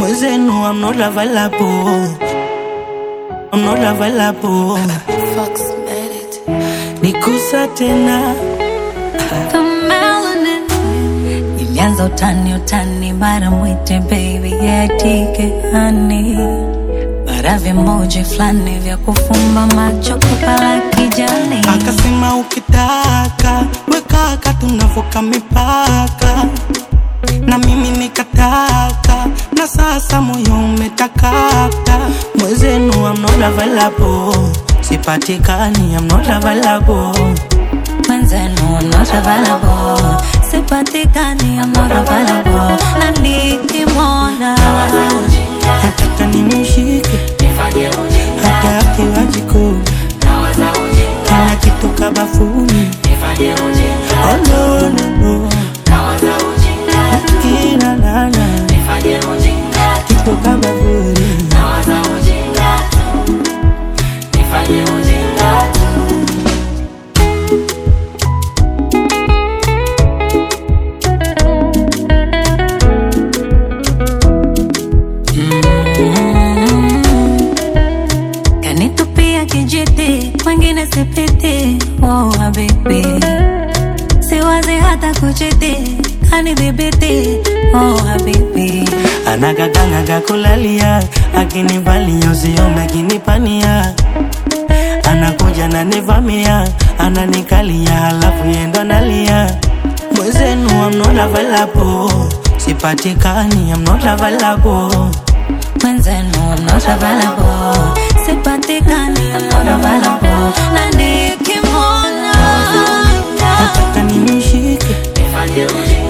mwezenu I'm not available I'm not available Fox made it. nikusa tena The melanin. Ilianza utani utani, mara mwite baby yatike hani, mara vimoji fulani vya kufumba macho kupala kijani. akasema ukitaka wekaka tunavuka mipaka na mimi nikataka na sasa moyo umetakata mwezenu I'm not available sipatikani I'm not available Mwenzenu I'm not available, sipatikani I'm not available, na nikimwona nataka nimshike hata akiwa jikoni kila kitu kabafuni oh, no, no, no. Kila nana kitu kabafuni kanitupia kijiti, kwengine sipiti. Oh habibi, siwazi hata kuchiti, kanidhibiti. Oh habibi, anagaganaga kulalia akinivalia usiome akinipania anakuja nanivamia ananikalia halafu yendo nalia mwezenu I'm not available sipatikani I'm not available mwenzenu I'm not available, sipatikani I'm not available, na nikimwona nataka nimshike